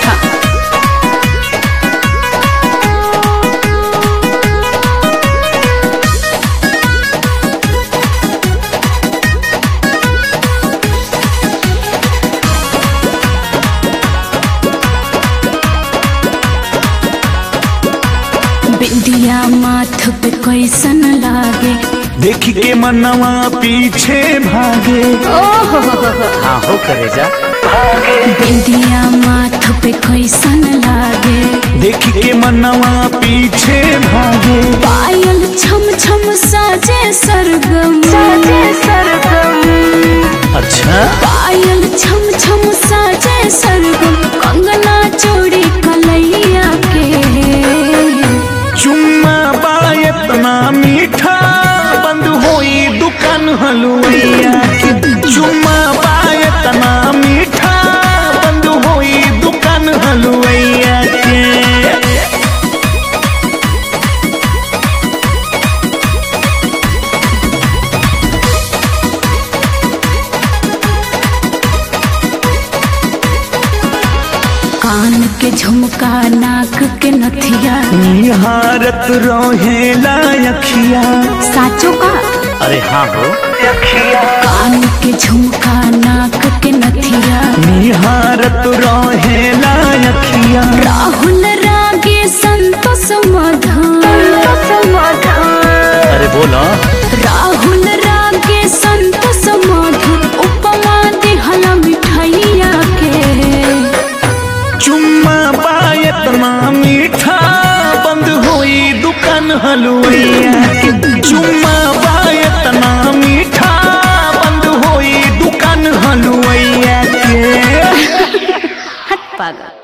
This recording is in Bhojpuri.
था बिंदिया माथ पे कैसन लागे देख के मनवा पीछे भागे ओहो हाँ हो करे जा बिंदिया माथ पे कैसन लागे देख के मनवा पीछे भागे पायल छम छम साजे सरगम साजे सरगम अच्छा पायल छम छम साजे सरगम कंगना चोरी कलैया के चुम्मा बा इतना मीठा बंद होई दुकान हलुवैया की चुम्मा बा इतना मीठा बंद होई दुकान हलुवैया के कान के झुमका नाक के नथिया निहारत रोहेला अखिया साचो का अरे हाँ हो कान के झुमका नाक के नथिया निहारत रोहेला अखिया राहुल रागे संतोष मधुर अरे बोलो राहुल रागे संतोष मधुर उपमा दिहला मिठाइया के चुम्मा बा इतना मीठा बंद होई दुकान हलुवैया की चुम्मा बा इतना मीठा बंद होई दुकान हलुवैया के हट पागल